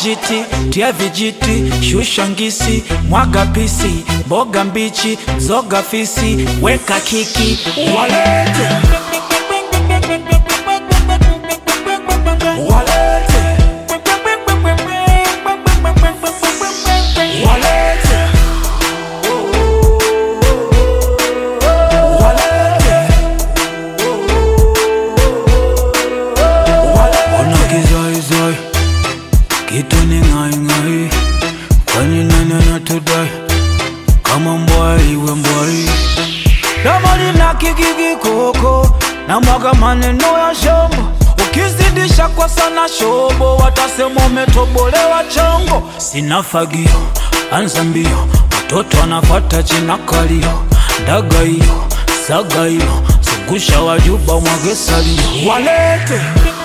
kijiti, tia vijiti, shusha ngisi, mwaga pisi, mboga mbichi, zoga fisi, weka kiki, walete walete walete Ona kizaizai kitu ni ng'aing'ai, kwani nani anatudai kama mbwai iwe mbwai? Domo lina kigigi koko na mwaga maneno ya shombo, ukizidisha kwa sana shobo watasema umetobolewa chongo. Sina fagio, anza mbio, watoto wanafata china kalio, ndaga hiyo saga hiyo, zungusha wajuba mwage salio, walete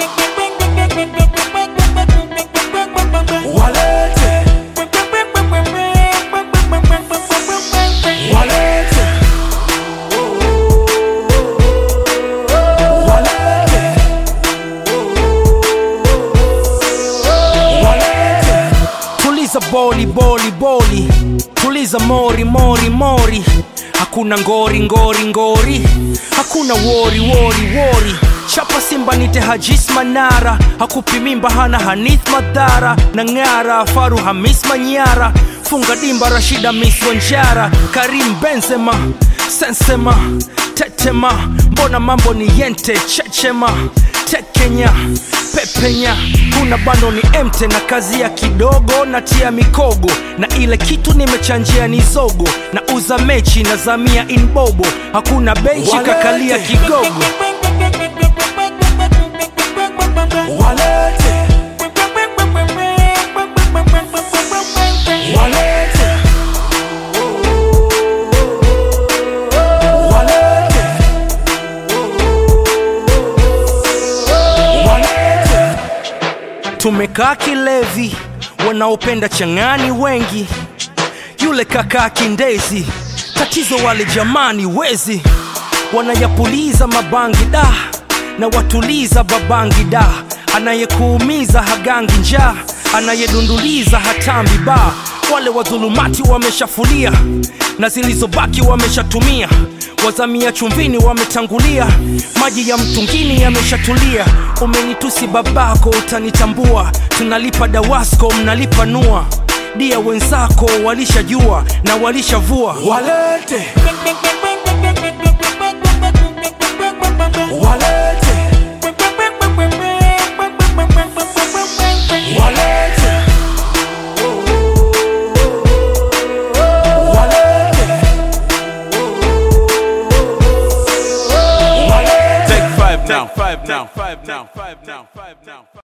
walete walete walete walete tuliza boli boli boli tuliza mori mori mori hakuna ngori ngori ngori hakuna wori wori wori chapa simba nite hajis manara hakupi mimba hana hanith madhara na ng'ara faru hamis manyara funga dimba rashida mis wanjara karim benzema sensema tetema mbona mambo ni yente chechema tekenya pepenya kuna bando ni emte na kazi ya kidogo na tia mikogo na ile kitu nimechanjia ni zogo na uza mechi na zamia inbobo hakuna benchi kakalia kigogo walete walete walete walete tumekaa kilevi wanaopenda chang'ani wengi yule kakaa kindezi tatizo wale jamani wezi wanayapuliza mabangi da na watuliza babangi da anayekuumiza hagangi njaa anayedunduliza hatambi ba wale wadhulumati wameshafulia na zilizobaki wameshatumia wazamia chumvini wametangulia maji ya mtungini yameshatulia umenitusi babako utanitambua tunalipa dawasko mnalipa nua dia wenzako walishajua na walishavua walete walete walete walete Take five now. Five now. Five now. Five now. Five now.